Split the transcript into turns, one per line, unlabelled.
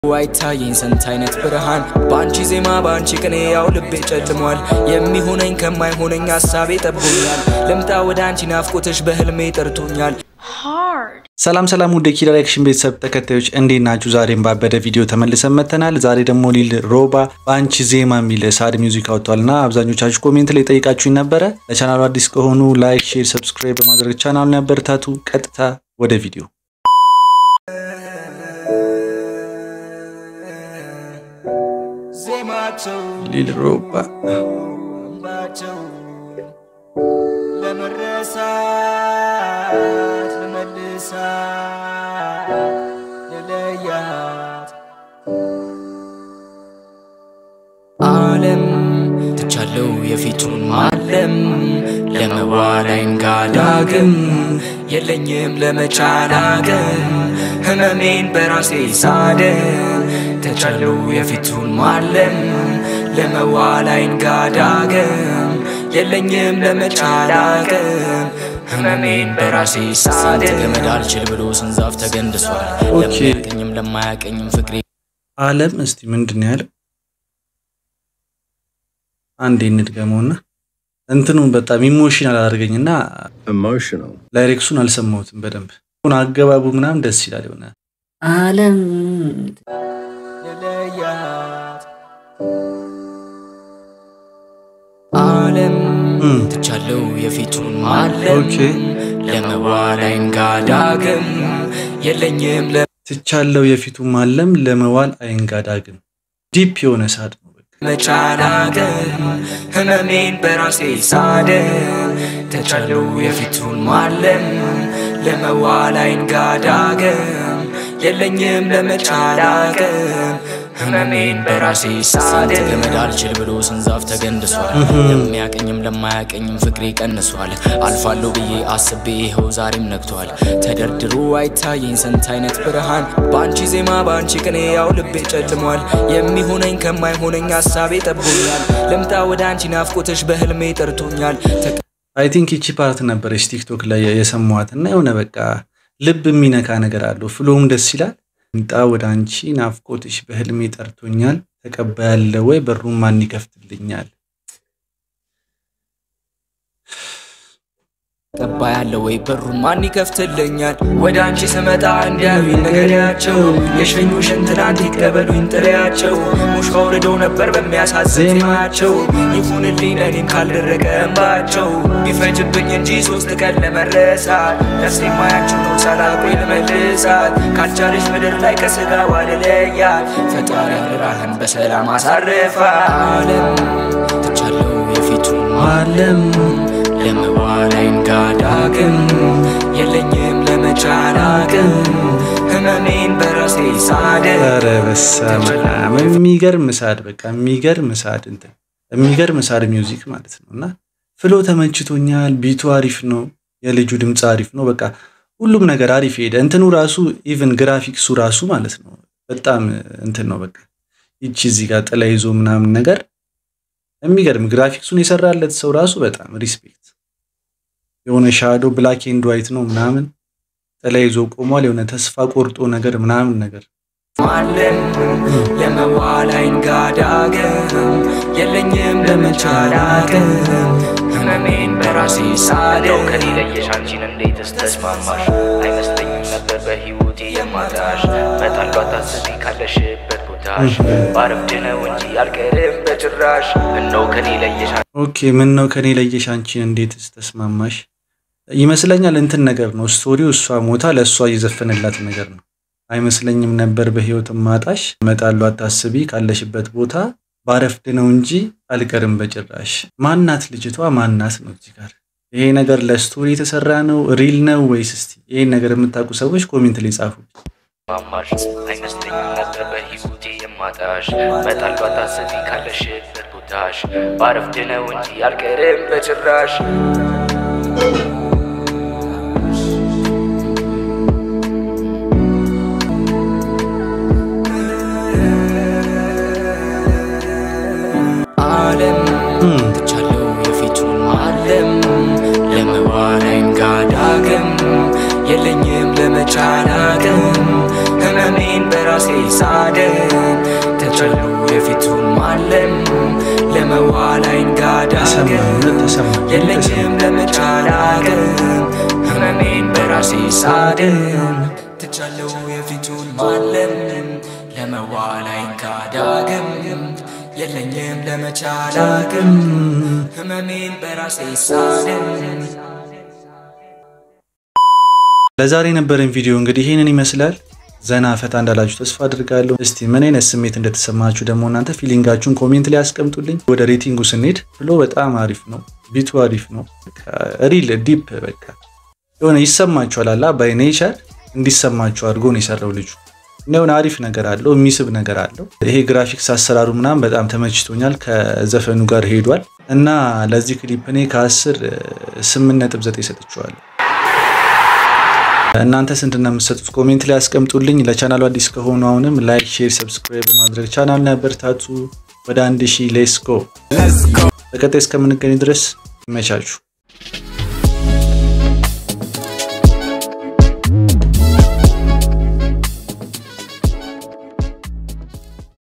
አይታየኝ ስንት አይነት ብርሃን በአንቺ ዜማ በአንቺ ቅኔ ያው ልቤ ጨልሟል። የሚሆነኝ ከማይሆነኝ ሀሳቤ ጠቦኛል። ልምጣ ወደ አንቺ ናፍቆትሽ በህልሜ ጠርቶኛል።
ሰላም ሰላም ውድ የኪራ ሪአክሽን ቤተሰብ ተከታዮች እንዴት ናችሁ? ዛሬም ባበደ ቪዲዮ ተመልሰን መጥተናል። ዛሬ ደግሞ ሊል ሮባ በአንቺ ዜማ የሚል ሳድ ሚውዚክ አውጥቷልና አብዛኞቻችሁ ኮሜንት ላይ ጠይቃችሁኝ ነበረ። ለቻናሉ አዲስ ከሆኑ ላይክ፣ ሼር፣ ሰብስክራይብ በማድረግ ቻናሉን ያበረታቱ። ቀጥታ ወደ ቪዲዮ
ዜማቸው
ሊል ሮባ
እንባቸው ለመረሳት ለመልሳት ለለያት ዓለም ትቻለው የፊቱን ማለም ለመዋል አይንጋ ዳግም የለኝም ለመቻላገም ህመሜን በራሴ ሳደን ተቻለው የፊቱን ማለም ለመዋል አይንጋ ዳግም የለኝም ለመቻላገም ህመሜን በራሴ ሳደን ገመድ አልችል ብሎ ስንዛፍ ተገንድሷል
ኦኬ።
ለሚያቀኝም ለማያቀኝም ፍቅሬ
አለም እስቲ ምንድን ነው ያለው? አንዴ እንድገመውና እንትኑን በጣም ኢሞሽናል አድርገኝና
emotional.
ላይሬክሱን አልሰማሁትም በደንብ ሁን አገባቡ ምናምን ደስ ይላል የሆነ
ዓለም
ለለያት ዓለም
እም፣
ትቻለው የፊቱን ማለም
ኦኬ
ለመዋል አይንጋ ዳግም የለኝም
ትቻለው የፊቱ ማለም ለመዋል አይንጋዳግም ዲፕ የሆነ ሳድ ነው በቃ።
ለመቻላገም ህመሜን በራሴ ሳደን ተቻለው የፊቱን ማለም ለመዋል አይንጋ ዳግም የለኝም ለመቻላገም ህመሜን በራሴ ሳደን ገመድ አልችል ብሎ ስንዛፍ ተገንድሷል ለሚያቀኝም ለማያቀኝም ፍቅሬ ቀንሷል አልፋለሁ ብዬ አስቤ ይኸው ዛሬም ነግቷል ተደርድሮ አይታየኝ ስንት አይነት ብርሃን በአንቺ ዜማ በአንቺ ቅኔ ያው ልቤ ጨልሟል የሚሆነኝ ከማይሆነኝ ሀሳቤ ጠቦኛል ልምጣ ወደ አንቺ ናፍቆትሽ በህልሜ ጠርቶኛል
አይ ቲንክ ይቺ ፓርት ነበረች ቲክቶክ ላይ የሰማኋት እና የሆነ በቃ ልብ የሚነካ ነገር አለው። ፍሎም ደስ ይላል። ምጣ ወደ አንቺ ናፍቆትሽ በህልሜ ጠርቶኛል፣ ተቀባያለ ወይ በሩን ማን ይከፍትልኛል?
ቀባ ያለ ወይ በሩን ማን ይከፍትልኛል? ወደ አንቺ ስመጣ እንዲያዩኝ ነገሪያቸው የሸኙሽን ትናንት ይቀበሉኝ ጥሪያቸው ሙሽ አውርደው ነበር በሚያሳዝን ዜማቸው ይሁንልኝ ለእኔም ካልደረቀ እንባቸው ቢፈጅብኝ እንጂ ሶስት ቀን ለመረሳት ነፍሴ ማያቸው ነው ሳላቆይ ልመልሳት ካልቻለች ምድር ላይ ከስጋዋ ልለያት ፈጣሪ አደራህን በሰላም አሳርፋ ዓለም ትቻለው የፊቱን
አለም
ለመዋል አይንጋ ዳግም የለኝም ለመቻላግም ህመሜን በራሴ ሳደር
ኧረ በስመ አብ የሚገርም ሳድ በቃ የሚገርም ሳድ እንትን የሚገርም ሳድ ሚውዚክ ማለት ነው። እና ፍሎ ተመችቶኛል። ቢቱ አሪፍ ነው። የልጁ ድምፅ አሪፍ ነው። በቃ ሁሉም ነገር አሪፍ ሄደ። እንትኑ ራሱ ኢቭን ግራፊክሱ ራሱ ማለት ነው በጣም እንትን ነው። በቃ ይቺ እዚህ ጋር ጥላ ይዞ ምናምን ነገር የሚገርም ግራፊክሱን የሰራለት ሰው ራሱ በጣም ሪስፔክት። የሆነ ሻዶ ብላክ ኤንድ ዋይት ነው ምናምን ጥላ ይዞ ቆሟል። የሆነ ተስፋ ቆርጦ ነገር ምናምን ነገር
ማለም ለመዋል አይንጋ ዳግም የለኝም ለመቻላግም ህመሜን በራሴ ሳደር
ከኔ ለየሽ አንቺን እንዴትስ ተስማማሽ? አይመስለኝም ነበር በህይወቴ የማጣሽ። መጣሏ ታስቢ ካለሽበት ቦታሽ ባረፍድ ነው እንጂ አልቀርም በጭራሽ። እነው ከኔ ለየሽ
ኦኬ ምን ነው ከኔ ለየሽ አንቺን እንዴትስ ተስማማሽ? ይመስለኛል እንትን ነገር ነው ስቶሪው። እሷ ሞታ ለእሷ እየዘፈነላት ነገር ነው አይመስለኝም ነበር በህይወት ማጣሽ። መጣሉ አታስቢ ካለሽበት ቦታ ባረፍድ ነው እንጂ አልቀርም በጭራሽ። ማናት ልጅቷ ማናት ነው እዚህ ጋር ይሄ ነገር ለስቶሪ የተሰራ ነው ሪል ነው ወይስ? እስቲ ይሄን ነገር የምታውቁ ሰዎች ኮሜንት ላይ ጻፉ።
ማማሽ አይመስለኝም ነበር በህይወቴ የማጣሽ። መጣሏ ታስቢ ካለሽበት ቦታሽ ባረፍድ ነው እንጂ አልቀርም በጭራሽ።
ዓለም
እም፣
ትቻለው የፊቱን ማለም ለመዋል አይንጋ ዳግም የለኝም ለመቻላቅም ህመሜን በራሴ ሳደር
እውነት ተሰማኝ
የለኝም ለመቻል አቅም ህመሜን በራሴ ሳድም ትቻለው የፊቱን ማለም ለመዋል አይንካዳግም የለኝም ለመቻል አቅም ህመሜን በራሴ ሳድም
ለዛሬ የነበረን ቪዲዮ እንግዲህ ይህንን ይመስላል። ዘና ፈታ እንዳላችሁ ተስፋ አድርጋለሁ። እስቲ ምን አይነት ስሜት እንደተሰማችሁ ደግሞ እናንተ ፊሊንጋችሁን ኮሜንት ላይ ያስቀምጡልኝ። ወደ ሬቲንጉ ስንሄድ ፍሎ በጣም አሪፍ ነው፣ ቢቱ አሪፍ ነው። ሪል ዲፕ በቃ የሆነ ይሰማችኋል አላ ባይ ኔቸር እንዲሰማችሁ አድርጎ ነው የሰራው ልጁ እና የሆነ አሪፍ ነገር አለው፣ የሚስብ ነገር አለው። ይሄ ግራፊክስ አሰራሩ ምናምን በጣም ተመችቶኛል፣ ከዘፈኑ ጋር ሄዷል እና ለዚህ ክሊፕ እኔ ከአስር ስምንት ነጥብ ዘጠኝ ሰጥቼዋለሁ። እናንተ ስንት ነው የምትሰጡት? ኮሜንት ላይ ያስቀምጡልኝ። ለቻናሉ አዲስ ከሆኑ አሁንም ላይክ፣ ሼር፣ ሰብስክራይብ በማድረግ ቻናል ያበርታቱ። ወደ አንድ ሺህ ሌስ ጎ። በቀጣይ እስከምንገኝ ድረስ ይመቻችሁ።